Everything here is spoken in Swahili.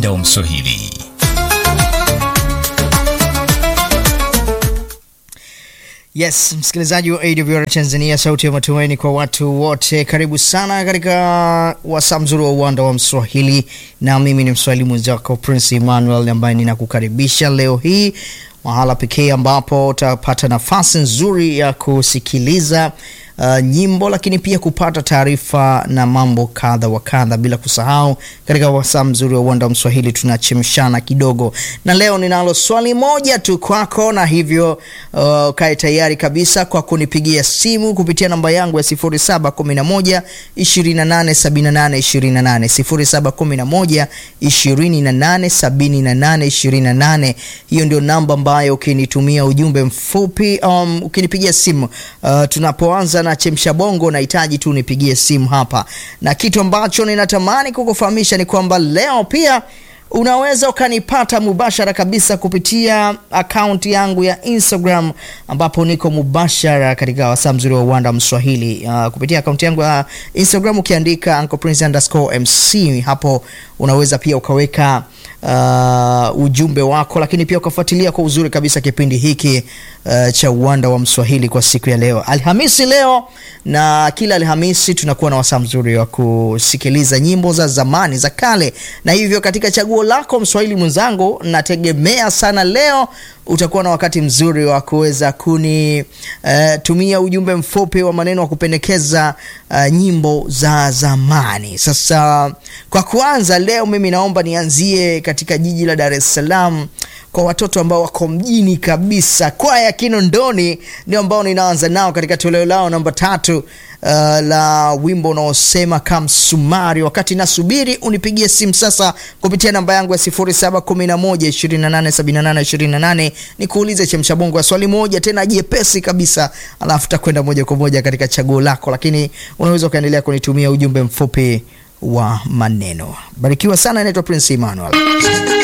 uwanda wa Mswahili. Yes, msikilizaji wa AWR Tanzania, sauti ya matumaini kwa watu wote, karibu sana katika wasaa mzuri wa uwanda wa Mswahili, na mimi ni mswahili mwenzako Prince Emmanuel ambaye ninakukaribisha leo hii mahala pekee ambapo utapata nafasi nzuri ya kusikiliza uh, nyimbo lakini pia kupata taarifa na mambo kadha wa kadha, bila kusahau katika wasaa mzuri wa uwanda wa Mswahili tunachemshana kidogo, na leo ninalo swali moja tu kwako, na hivyo uh, kae tayari kabisa kwa kunipigia simu kupitia namba yangu ya 0711 2878 28 0711 2878 28. Hiyo ndio namba ambayo ukinitumia ujumbe mfupi um, ukinipigia simu uh, tunapoanza na chemsha bongo, nahitaji tu nipigie simu hapa, na kitu ambacho ninatamani kukufahamisha ni kwamba leo pia unaweza ukanipata mubashara kabisa kupitia akaunti yangu ya Instagram ambapo niko mubashara katika wasaa mzuri wa uwanda Mswahili. Uh, kupitia akaunti yangu ya Instagram ukiandika Uncle Prince underscore MC, hapo unaweza pia ukaweka uh, ujumbe wako, lakini pia ukafuatilia kwa uzuri kabisa kipindi hiki uh, cha uwanda wa Mswahili kwa siku ya leo Alhamisi leo, na kila Alhamisi tunakuwa na wasaa mzuri wa kusikiliza nyimbo za zamani za kale, na hivyo katika chaguo lako Mswahili mwenzangu, nategemea sana leo utakuwa na wakati mzuri wa kuweza kunitumia uh, ujumbe mfupi wa maneno wa kupendekeza uh, nyimbo za zamani. Sasa kwa kuanza leo, mimi naomba nianzie katika jiji la Dar es Salaam kwa watoto ambao wako mjini kabisa. Kwaya Kinondoni ndio ambao ninaanza nao katika toleo lao namba tatu uh, la wimbo unaosema Kamsumari. Wakati nasubiri unipigie simu sasa kupitia namba yangu ya 0711287828 nikuulize chemshabongo ya swali moja tena jepesi kabisa, alafu takwenda moja kwa moja katika chaguo lako, lakini unaweza ukaendelea kunitumia ujumbe mfupi wa maneno. Barikiwa sana. Inaitwa Prince Emmanuel.